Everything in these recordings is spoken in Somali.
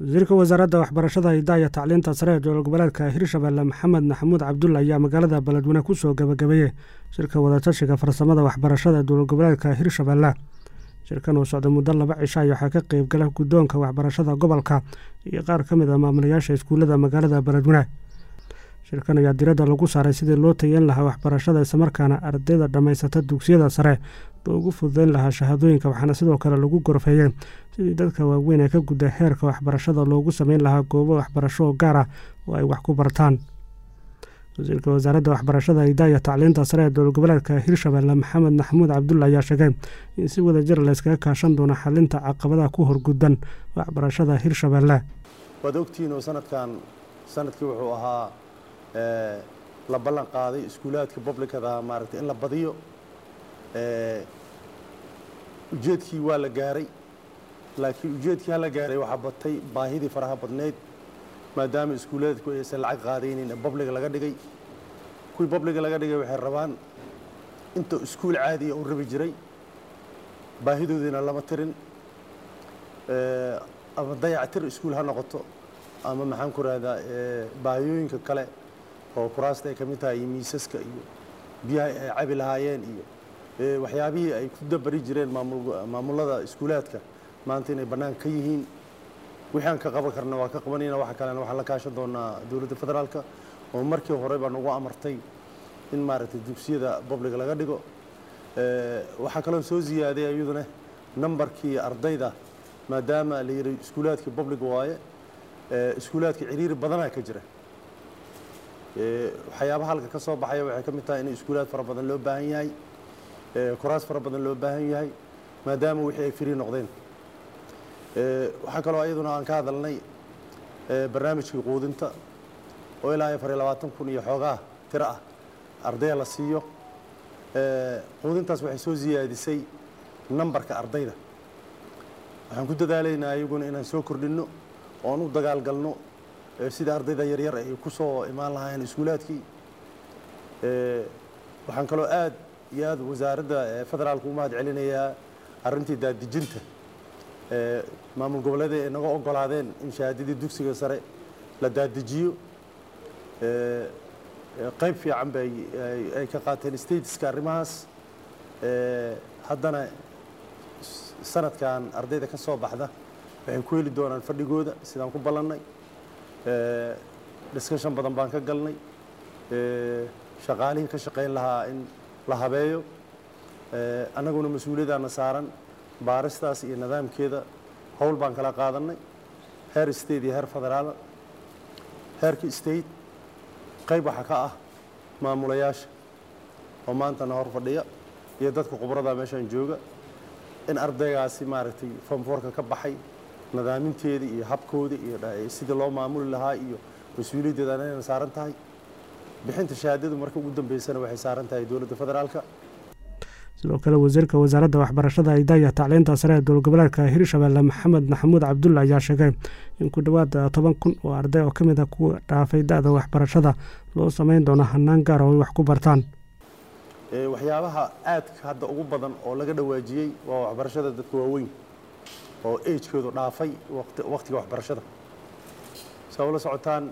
wasiirka wasaaradda waxbarashada hidaha iyo tacliinta sare ee dowlad goboleedka hirshabelle maxamed maxamuud cabdulle ayaa magaalada beledweyne ku soo gabagabeeyey shirka wadatashiga farsamada waxbarashada dowlad goboleedka hirshabelle shirkan uu socday muddo laba cisho ay waxaa ka qeyb gala guddoonka waxbarashada gobolka iyo qaar ka mid ah maamulayaasha iskuullada magaalada beledweyne shirkan ayaa diradda lagu saaray sidii loo tayeyn lahaa waxbarashada islamarkaana ardayda dhammaysata dugsiyada sare loogu fududeyn lahaa shahaadooyinka waxaana sidoo kale lagu gorfeeyey sidii dadka waaweyn ee ka gudda heerka waxbarashada loogu sameyn lahaa goobo waxbarasho oo gaar ah oo ay wax ku bartaan wasiirka wasaaradda waxbarashada hidaha iyo tacliinta sare ee dowlad goboleedka hirshabelle maxamed maxamuud cabdulle ayaa sheegay in si wada jir layskaga kaashan doono xalinta caqabadaha ku horgudban waxbarashada hirshabelle waad ogtihiin oo sanadkan sanadkii wuxuu ahaa la ballan qaaday iskuulaadka publicada maaragtay in la badiyo ujeedkii waa la gaaray laakiin ujeedkii hala gaaray waxaa batay baahidii faraha badneyd maadaama iskuulaadku aysan lacag qaadaynin ee babliga laga dhigay kuwii babliga laga dhigay waxay rabaan inta iskuul caadiya u rabi jiray baahidoodiina lama tirin ama dayactir iskuul ha noqoto ama maxaan ku rahdaa baahiyooyinka kale oo kuraasta ay ka mid tahay iyo miisaska iyo biyaha ay cabi lahaayeen iyo waxyaabihii ay ku dabari jireen maamullada iskuulaadka maanta inay bannaan ka yihiin wixii aan ka qaban karna waa ka qabanayna waxa kalena waxaan la kaashan doonaa dowladda federaalka oo markii hore baa nagu amartay in maaragtay dugsiyada babliga laga dhigo waxaa kaloo soo ziyaaday iyaduna nambarkii ardayda maadaama la yidhi iskuulaadkii babliga waaye iskuulaadka ciriiri badanaa ka jira waxyaabaha halka ka soo baxaya waxay ka mid tahay in iskuulaad fara badan loo baahan yahay kuraas fara badan loo baahan yahay maadaama wixii ay firi noqdeen waxaa kaloo ayaduna aan ka hadalnay barnaamijkii quudinta oo ilaa afar iyo labaatan kun iyo xoogaa tiro ah ardaya la siiyo quudintaas waxay soo siyaadisay nambarka ardayda waxaan ku dadaalaynaa ayaguna inaan soo kordhinno oon u dagaalgalno sida ardayda yaryar ay ku soo imaan lahaayeen iskuulaadkii waxaan kaloo aad iyo aad wasaaradda federaalka u mahad celinayaa arrintii daadejinta maamul goboleeda ay naga ogolaadeen in shahaadadii dugsiga sare la daadejiyo qayb fiican bay ay ka qaateen stateska arrimahaas haddana sanadkan ardayda ka soo baxda waxay ku heli doonaan fadhigooda sidaan ku ballannay discussion badan baan ka galnay shaqaalihii ka shaqayn lahaa in la habeeyo annaguna mas-uuliyadaana saaran baaristaas iyo nidaamkeeda howl baan kala qaadannay heer state iyo heer federaal heerka state qayb waxaa ka ah maamulayaasha oo maantana hor fadhiya iyo dadka khubrada meeshaan jooga in ardaygaasi maaragtay fonfoorka ka baxay nadaaminteedii iyo habkoodii iyo sidii loo maamuli lahaa iyo mas-uuliyaddeeda inayna saaran tahay bixinta shahaadadu marka ugu dambeysana waxay saaran tahay dowladda federaalka sidoo kale wasiirka wasaaradda waxbarashada hidaha iyo tacliinta sare ee dowlad goboleedka hirshabelle maxamed maxamuud cabdulle ayaa sheegay in ku dhowaad toban kun oo arday oo ka mid a kuwa dhaafay da-da waxbarashada loo sameyn doono hanaan gaar oo ay wax ku bartaan waxyaabaha aadka hadda ugu badan oo laga dhawaajiyey waa waxbarashada dadka waaweyn oo agekoodu dhaafay wakhtiga waxbarashada saa ula socotaan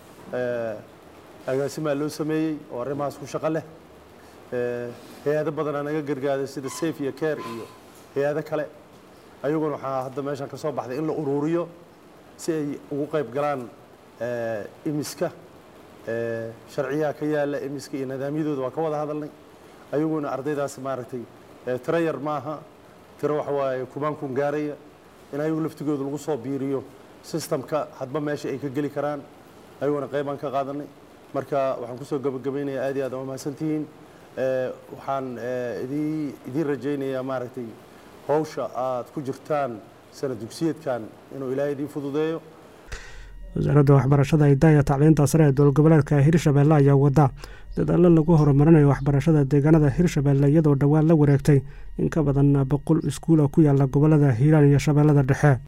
agaasimaa loo sameeyey oo arrimahaas ku shaqo leh hay-ado badanaa naga gargaaday sida safe iyo care iyo hay-ado kale ayaguna waxaa hadda meeshan ka soo baxday in la uruuriyo si ay ugu qayb galaan imiska sharciyaha ka yaala imiska iyo nidaamyadooda waa ka wada hadalnay ayaguna ardaydaas maaragtay tiro yar maaha tiro waxa waaye kumaan kun gaaraya in ayagu laftigooda lagu soo biiriyo systemka hadba meesha ay ka geli karaan ayaguna qaybaan ka qaadanay marka waxaan kusoo gabagabaynayaa aad iyo aad waa mahadsantihiin waxaan idiin rajaynayaa maaragtay hawsha aad ku jirtaan sana dugsiyeedkan inuu ilaahay idiin fududeeyo wasaaradda waxbarashada hidaha iyo tacliinta sare ee dowlad goboleedka hirshabelle ayaa wada dadaallo lagu horumarinayo waxbarashada deegaanada hirshabelle iyadoo dhowaan la wareegtay in ka badan boqol iskuula ku yaala gobolada hiiraan iyo shabeellada dhexe